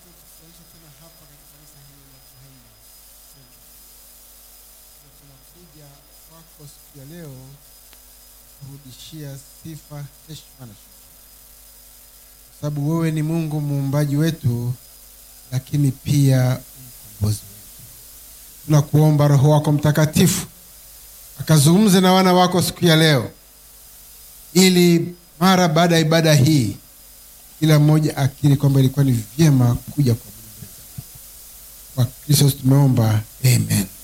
kutukutanisha tena hapa katika kanisa hili la Kihemba Central. Na tunakuja kwako siku ya leo kurudishia sifa, heshima na shukrani, kwa sababu wewe ni Mungu muumbaji wetu, lakini pia mkombozi wetu. Tunakuomba Roho wako Mtakatifu akazungumze na wana wako siku ya leo, ili mara baada ya ibada hii kila mmoja akiri kwamba ilikuwa ni vyema kuja kwa Mungu. Kwa Kristo tumeomba, amen.